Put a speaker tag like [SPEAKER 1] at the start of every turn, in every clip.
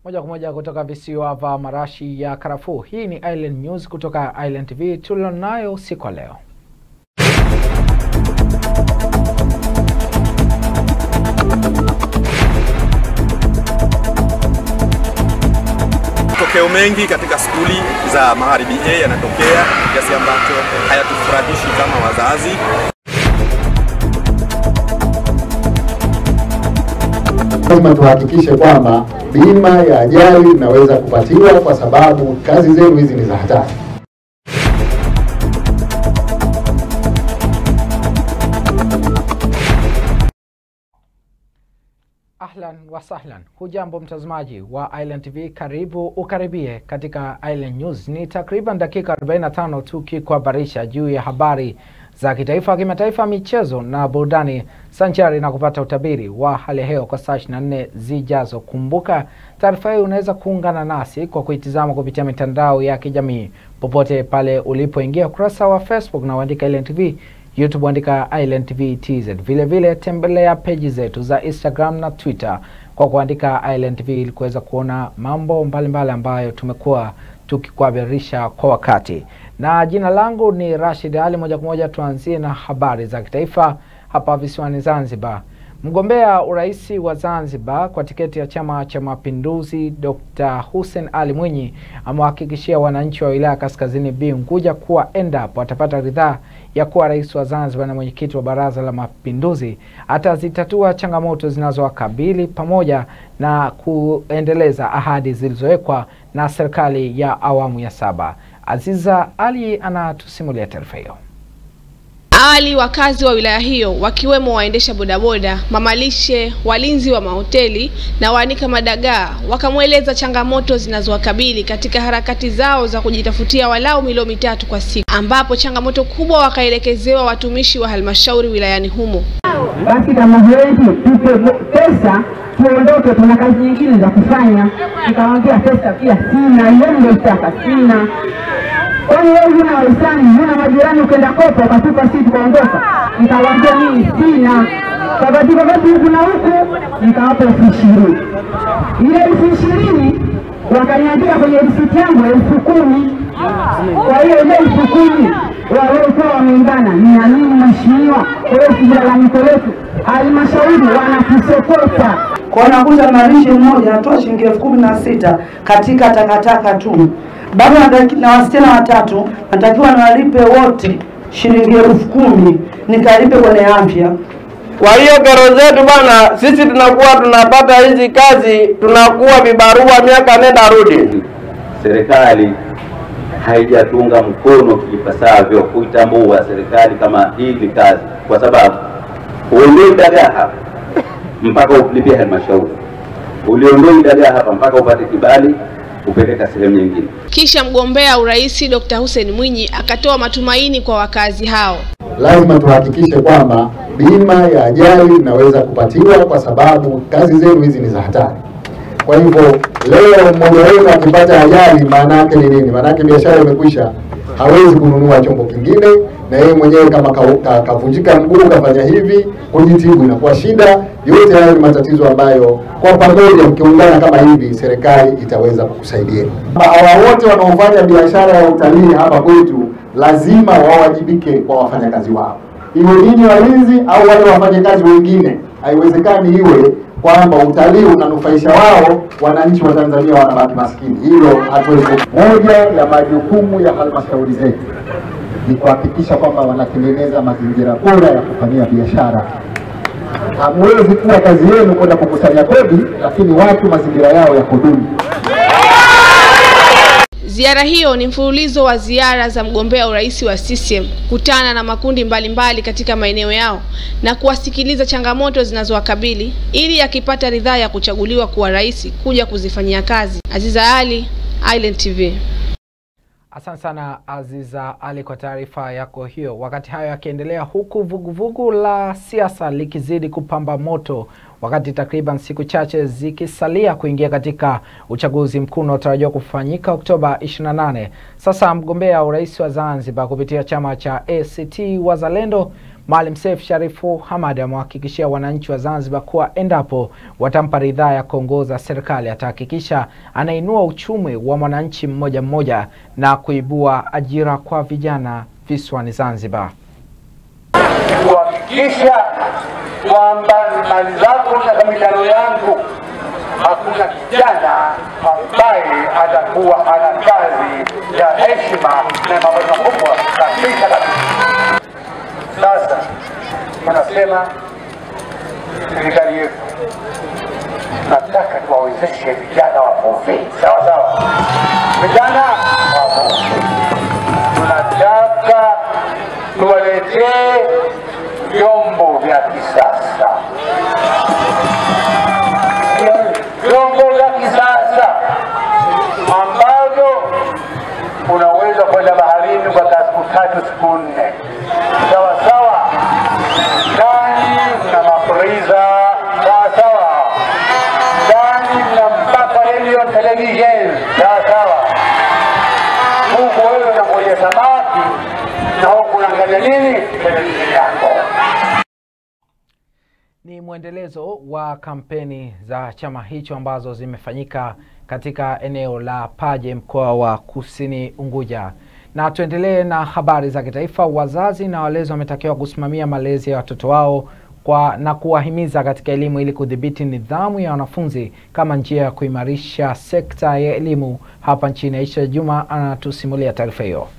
[SPEAKER 1] Moja kwa moja kutoka visiwa vya marashi ya karafuu. Hii ni Island News kutoka Island TV tulionayo usiku wa leo.
[SPEAKER 2] Matokeo mengi katika skuli za Magharibi A yanatokea kiasi ambacho hayatufurahishi kama wazazi.
[SPEAKER 3] Lazima tuhakikishe kwamba bima ya ajali inaweza kupatiwa, kwa sababu kazi zenu hizi ni za hatari.
[SPEAKER 1] Ahlan wa sahlan, hujambo mtazamaji wa Island TV, karibu ukaribie katika Island News. Ni takriban dakika 45 tukikuhabarisha juu ya habari za kitaifa, kimataifa, michezo na burudani, sanjari na kupata utabiri wa hali ya hewa kwa saa 24 zijazo. Kumbuka taarifa hii unaweza kuungana nasi kwa kuitizama kupitia mitandao ya kijamii popote pale ulipoingia ukurasa wa Facebook na uandika Island TV YouTube andika Island TV TZ. Vile vile tembelea peji zetu za Instagram na Twitter kwa kuandika Island TV ili kuweza kuona mambo mbalimbali mbali ambayo tumekuwa tukikuhabarisha kwa wakati. Na jina langu ni Rashid Ali. Moja kwa moja tuanzie na habari za kitaifa hapa visiwani Zanzibar. Mgombea urais wa Zanzibar kwa tiketi ya Chama cha Mapinduzi Dr. Hussein Ali Mwinyi amewahakikishia wananchi wa wilaya Kaskazini B Unguja kuwa endapo atapata ridhaa ya kuwa rais wa Zanzibar na mwenyekiti wa Baraza la Mapinduzi atazitatua changamoto zinazowakabili pamoja na kuendeleza ahadi zilizowekwa na serikali ya awamu ya saba. Aziza Ali anatusimulia taarifa hiyo.
[SPEAKER 4] Awali wakazi wa wilaya hiyo wakiwemo waendesha bodaboda, mamalishe, walinzi wa mahoteli na waanika madagaa wakamweleza changamoto zinazowakabili katika harakati zao za kujitafutia walau milo mitatu kwa siku, ambapo changamoto kubwa wakaelekezewa watumishi wa halmashauri wilayani humo.
[SPEAKER 5] Basi kama huwezi tupe pesa tuondoke, tuna kazi nyingine za kufanya. Nikamwambia pesa pia sina, hiyo ndio taka sina kwani wewe huna wahisani, huna majirani, ukenda kopa ukatupa sisi tukaondoka. Nikawaambia mimi sina, kabatika basi huku na huku, nikawapa elfu ishirini. Ile elfu ishirini wakaniandika kwenye risiti yangu elfu kumi. Kwa hiyo ile elfu kumi waliokuwa wameungana, ninaamini mheshimiwa, kwa hiyo si lalamiko letu, halmashauri wanatusokota
[SPEAKER 6] kwa nakuta malishe mmoja anatoa shilingi elfu kumi na sita katika takataka tu baba na wasichana watatu natakiwa niwalipe wote shilingi elfu kumi nikalipe kwenye afya.
[SPEAKER 7] Kwa hiyo kero zetu bwana, sisi tunakuwa tunapata hizi kazi, tunakuwa vibarua miaka nenda rudi.
[SPEAKER 8] Serikali haijatunga mkono kipasavyo kuitambua serikali kama hii ni kazi, kwa sababu uondoe dagaa hapa mpaka ulipie halmashauri, uliondoe dagaa hapa mpaka upate kibali kupeleka sehemu nyingine.
[SPEAKER 4] Kisha mgombea urais Dr. Hussein Mwinyi akatoa matumaini kwa wakazi hao.
[SPEAKER 3] Lazima tuhakikishe kwamba bima ya ajali inaweza kupatiwa, kwa sababu kazi zenu hizi ni za hatari. Kwa hivyo leo mmoja wenu akipata ajali, maana yake ni nini? Maana yake biashara imekwisha, hawezi kununua chombo kingine, na yeye mwenyewe kama kavunjika ka, ka mguu kafanya hivi, kujitibu inakuwa shida. Yote hayo ni matatizo ambayo kwa pamoja mkiungana kama hivi, serikali itaweza kukusaidieni. Hawa wote wanaofanya biashara ya utalii hapa kwetu lazima wawajibike kwa wafanyakazi wao, iwe ninyi walinzi au wale wafanyakazi wengine. Haiwezekani iwe kwamba utalii unanufaisha wao, wananchi wa Tanzania wanabaki maskini. Hilo hatuwezi. Moja ya majukumu ya halmashauri zetu ni kuhakikisha kwamba wanatengeneza mazingira bora ya kufanyia biashara. Hamwezi kuwa kazi yenu kwenda kukusanya kodi, lakini watu mazingira yao ya kudumu.
[SPEAKER 4] Ziara hiyo ni mfululizo wa ziara za mgombea urais wa CCM kutana na makundi mbalimbali mbali katika maeneo yao na kuwasikiliza changamoto zinazowakabili ili akipata ridhaa ya kuchaguliwa kuwa rais kuja kuzifanyia kazi. Aziza Ali, Island TV.
[SPEAKER 1] Asante sana Aziza Ali kwa taarifa yako hiyo. Wakati hayo yakiendelea, huku vuguvugu la siasa likizidi kupamba moto, wakati takriban siku chache zikisalia kuingia katika uchaguzi mkuu unaotarajiwa kufanyika Oktoba 28. Sasa mgombea urais wa Zanzibar kupitia chama cha ACT Wazalendo Maalim Seif Sharifu Hamad amewahakikishia wananchi wa Zanzibar kuwa endapo watampa ridhaa ya kuongoza serikali atahakikisha anainua uchumi wa mwananchi mmoja mmoja na kuibua ajira kwa vijana visiwani Zanzibar.
[SPEAKER 9] kuhakikisha kwamba mali zangu na kamilano yangu hakuna kijana ambaye atakuwa hana kazi ya heshima na mapato makubwa kabisa kabisa. Sasa tunasema serikali yetu, nataka tuwawezeshe vijana wavuvi, sawa sawa, vijana wavuvi, tunataka tuwaletee vyombo vya kisasa, vyombo vya kisasa ambavyo unaweza kwenda baharini kwa siku tatu siku nne, sawa sawa. Ndani mna mafriza, sawa sawa. Ndani mna mpaka radio television, sawa sawa. Huku wewe unangoja samaki na huku unaangalia nini? Televisheni yako.
[SPEAKER 1] Ni mwendelezo wa kampeni za chama hicho ambazo zimefanyika katika eneo la Paje mkoa wa Kusini Unguja. Na tuendelee na habari za kitaifa. Wazazi na walezi wametakiwa kusimamia malezi ya watoto wao kwa na kuwahimiza katika elimu ili kudhibiti nidhamu ya wanafunzi kama njia ya kuimarisha sekta ya elimu hapa nchini. Aisha Juma anatusimulia taarifa hiyo.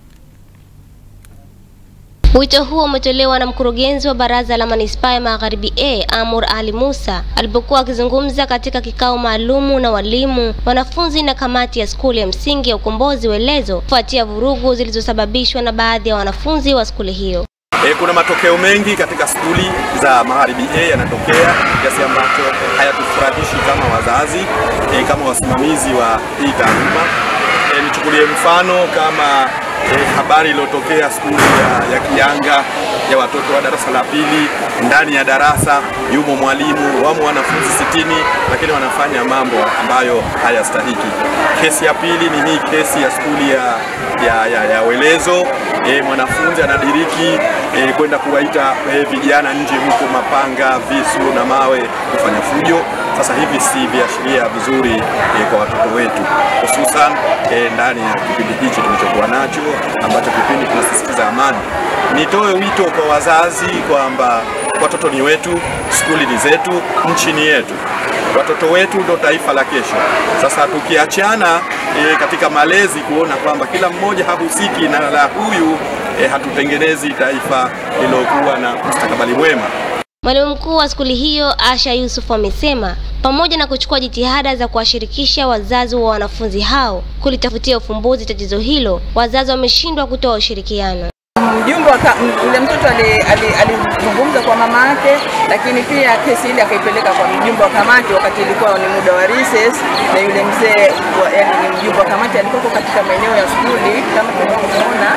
[SPEAKER 10] Wito huo umetolewa na mkurugenzi wa baraza la manispaa ya Magharibi A Amur Ali Musa alipokuwa akizungumza katika kikao maalumu na walimu, wanafunzi na kamati ya skuli ya msingi ya Ukombozi Welezo kufuatia vurugu zilizosababishwa na baadhi ya wanafunzi wa skuli hiyo.
[SPEAKER 2] E, kuna matokeo mengi katika skuli za Magharibi A yanatokea kiasi ambacho hayatufurahishi kama wazazi e, kama wasimamizi wa hii taaluma. E, nichukulie mfano kama e, habari iliyotokea skuli ya, ya Kianga ya watoto wa darasa la pili. Ndani ya darasa yumo mwalimu, wamo wanafunzi sitini, lakini wanafanya mambo ambayo hayastahiki. Kesi ya pili ni hii kesi ya skuli ya, ya, ya, ya Welezo. E, mwanafunzi anadiriki e, kwenda kuwaita e, vijana nje huko, mapanga, visu na mawe kufanya fujo. Sasa hivi si viashiria vizuri e, kwa watoto wetu, hususan e, ndani ya kipindi hichi tulichokuwa nacho ambacho kipindi tunasisitiza amani. Nitoe wito kwa wazazi kwamba watoto ni wetu, skuli ni zetu, nchi ni yetu. Watoto wetu ndo taifa la kesho. Sasa tukiachana e, katika malezi kuona kwamba kila mmoja hahusiki na la huyu e, hatutengenezi taifa lilokuwa na mustakabali mwema.
[SPEAKER 10] Mwalimu mkuu wa skuli hiyo Asha Yusuf amesema pamoja na kuchukua jitihada za kuwashirikisha wazazi wa wanafunzi hao kulitafutia ufumbuzi tatizo hilo, wazazi wameshindwa kutoa ushirikiano.
[SPEAKER 11] Mjumbe yule mtoto alizungumza kwa mama yake, lakini pia kesi ile akaipeleka kwa mjumbe wa kamati wakati ilikuwa ni muda wa recess, na yule mzee yani ni mjumbe wa kamati alikuwa katika maeneo ya skuli kama tunavyoona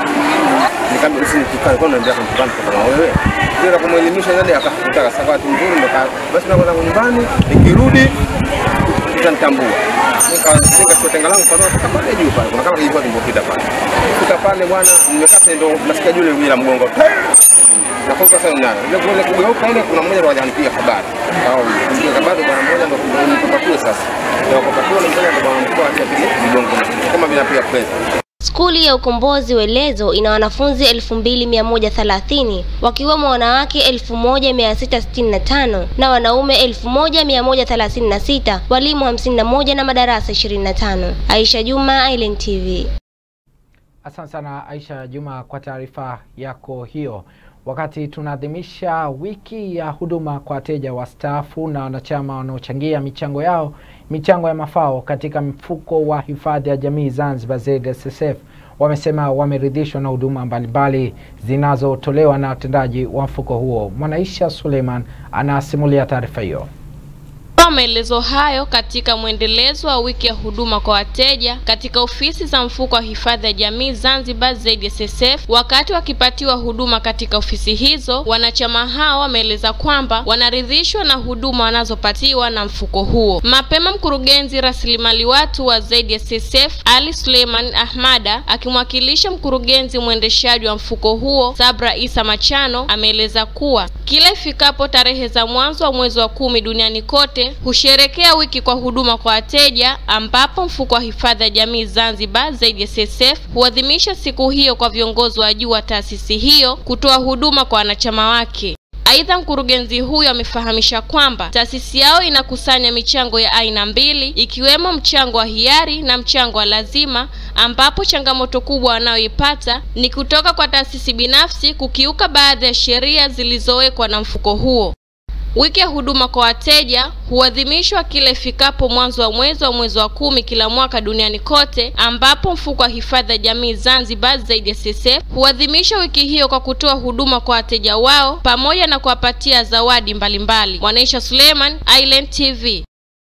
[SPEAKER 12] kama wewe ndio kumwelimisha nani akafuta kasaka tu nzuri ndo basi nakwenda nyumbani nikirudi utanitambua nikachukua tenga langu kwa kama pale juu pale kuna kama kilikuwa kimbopita pale fika pale bwana nimekata ndo nasikia yule bila mgongo na kwa sasa nani ile kule kugeuka ile kuna mmoja ndo anipiga habari au nipiga habari bwana mmoja ndo nipapatue sasa ndio kupatue ndo mmoja ndo bwana mkubwa acha mgongo kama bila pia pesa
[SPEAKER 10] Skuli ya Ukombozi Welezo ina wanafunzi 2130 wakiwemo wanawake 1665 na wanaume 1136, walimu 51 na madarasa 25. Aisha Juma, Island TV.
[SPEAKER 1] Asante sana Aisha Juma kwa taarifa yako hiyo. Wakati tunaadhimisha wiki ya huduma kwa wateja wastaafu na wanachama wanaochangia michango yao michango ya mafao katika mfuko wa hifadhi ya jamii Zanzibar ZSSF, wamesema wameridhishwa na huduma mbalimbali zinazotolewa na watendaji wa mfuko huo. Mwanaisha Suleiman anasimulia taarifa hiyo.
[SPEAKER 13] Toa maelezo hayo katika mwendelezo wa wiki ya huduma kwa wateja katika ofisi za mfuko wa hifadhi ya jamii Zanzibar ZSSF. Wakati wakipatiwa huduma katika ofisi hizo, wanachama hao wameeleza kwamba wanaridhishwa na huduma wanazopatiwa na mfuko huo. Mapema mkurugenzi rasilimali watu wa ZSSF Ali Suleiman Ahmada akimwakilisha mkurugenzi mwendeshaji wa mfuko huo Sabra Isa Machano ameeleza kuwa kila ifikapo tarehe za mwanzo wa mwezi wa kumi duniani kote husherekea wiki kwa huduma kwa wateja ambapo mfuko wa hifadhi ya jamii Zanzibar ZSSF huadhimisha siku hiyo kwa viongozi wa juu wa taasisi hiyo kutoa huduma kwa wanachama wake. Aidha, mkurugenzi huyo amefahamisha kwamba taasisi yao inakusanya michango ya aina mbili ikiwemo mchango wa hiari na mchango wa lazima, ambapo changamoto kubwa wanayoipata ni kutoka kwa taasisi binafsi kukiuka baadhi ya sheria zilizowekwa na mfuko huo. Wiki ya huduma kwa wateja huadhimishwa kila ifikapo mwanzo wa mwezi wa mwezi wa kumi kila mwaka duniani kote, ambapo mfuko wa hifadhi ya jamii Zanzibar ZSSF huadhimisha wiki hiyo kwa kutoa huduma kwa wateja wao pamoja na kuwapatia zawadi mbalimbali. Mwanaisha Suleiman, Island TV.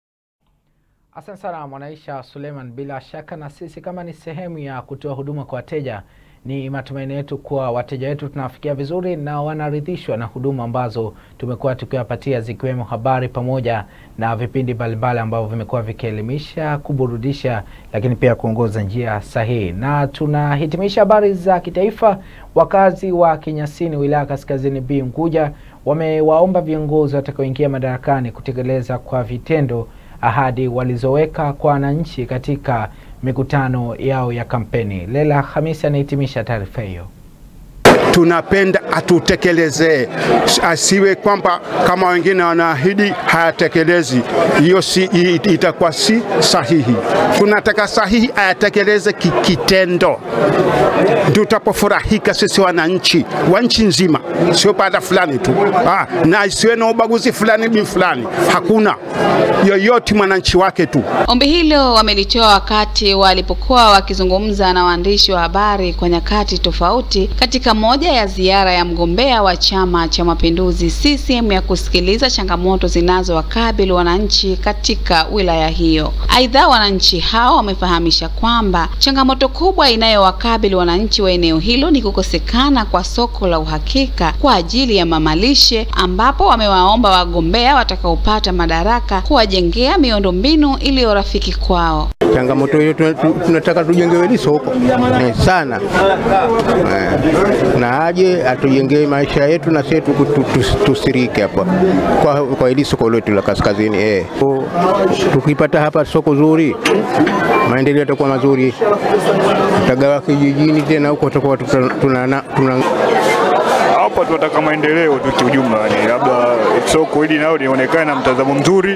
[SPEAKER 1] Asante sana Mwanaisha Suleiman. Bila shaka na sisi kama ni sehemu ya kutoa huduma kwa wateja, ni matumaini yetu kuwa wateja wetu tunawafikia vizuri na wanaridhishwa na huduma ambazo tumekuwa tukiwapatia zikiwemo habari pamoja na vipindi mbalimbali ambavyo vimekuwa vikielimisha, kuburudisha, lakini pia kuongoza njia sahihi. Na tunahitimisha habari za kitaifa. Wakazi wa Kinyasini, wilaya Kaskazini B Unguja, wamewaomba viongozi watakaoingia madarakani kutekeleza kwa vitendo ahadi walizoweka kwa wananchi katika mikutano yao ya kampeni. Lela Hamisi anahitimisha taarifa hiyo.
[SPEAKER 14] tunapenda atutekelezee, asiwe kwamba kama wengine wanaahidi hayatekelezi. Hiyo si, i- itakuwa si sahihi. Tunataka sahihi ayatekeleze ki- kitendo, tutapofurahika sisi wananchi wa nchi nzima, sio baada fulani tu ah, na isiwe na ubaguzi fulani bin fulani. Hakuna yoyote mwananchi wake tu.
[SPEAKER 15] Ombi hilo wamelitoa wakati walipokuwa wakizungumza na waandishi wa habari kwa nyakati tofauti katika moja ya ziara ya mgombea wa Chama cha Mapinduzi CCM ya kusikiliza changamoto zinazowakabili wananchi katika wilaya hiyo. Aidha, wananchi hao wamefahamisha kwamba changamoto kubwa inayowakabili wananchi wa eneo hilo ni kukosekana kwa soko la uhakika kwa ajili ya mamalishe, ambapo wamewaomba wagombea watakaopata madaraka kuwajengea miundombinu iliyo rafiki kwao.
[SPEAKER 16] Changamoto hiyo tuna- tu- tunataka tujengewe hili soko eh, sana eh, na aje atujengee maisha yetu na sisi tu- tu- tu- tusirike hapa kwa, kwa hili soko letu la kaskazini eh. So, Tukipata hapa soko zuri, maendeleo yatakuwa mazuri, tutagawa kijijini tena huko tutakuwa tuna, tuna, tuna
[SPEAKER 17] hapa tunataka maendeleo tu kiujumla, yani labda soko hili nalo lionekane na mtazamo mzuri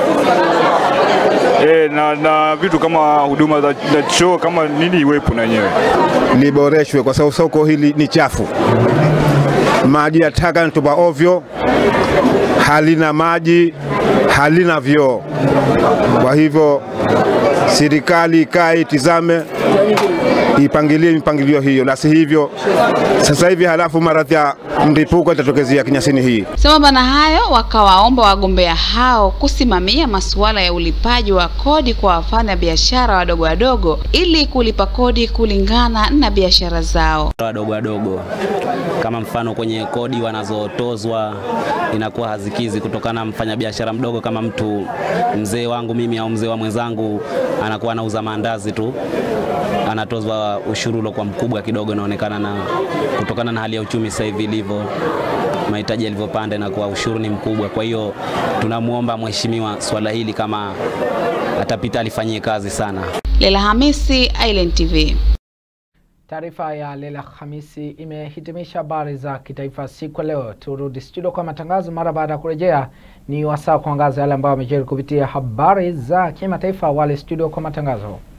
[SPEAKER 17] e, na, na vitu kama huduma za, za choo kama nini iwepo na yenyewe
[SPEAKER 12] liboreshwe kwa sababu soko hili ni chafu. Maji ya taka yanatupa ovyo, halina maji, halina vyoo. Kwa hivyo serikali ikae itizame, ipangilie mipangilio hiyo, la si hivyo sasa hivi halafu maradhi ya mlipuko itatokezea Kinyasini hii.
[SPEAKER 15] Sambamba na hayo, wakawaomba wagombea hao kusimamia masuala ya ulipaji wa kodi kwa wafanya biashara wadogo wadogo ili kulipa kodi kulingana na biashara zao.
[SPEAKER 18] wadogo wadogo, kama mfano kwenye kodi wanazotozwa inakuwa hazikizi kutokana na mfanyabiashara mdogo, kama mtu mzee wangu mimi au mzee wa mwenzangu anakuwa anauza maandazi tu, anatozwa ushuru uliokuwa mkubwa kidogo, inaonekana na kutokana na hali ya uchumi sasa hivi ilivyo mahitaji yalivyopanda, inakuwa ushuru ni mkubwa. Kwa hiyo tunamwomba mheshimiwa swala hili kama atapita alifanyie kazi sana.
[SPEAKER 15] Lela Hamisi, Island TV.
[SPEAKER 1] Taarifa ya Lela Hamisi imehitimisha habari za kitaifa siku ya leo. Turudi studio kwa matangazo mara baada ya kurejea. Ni wasaa kuangaza yale ambayo wamejiri kupitia habari za kimataifa. Wale studio kwa matangazo.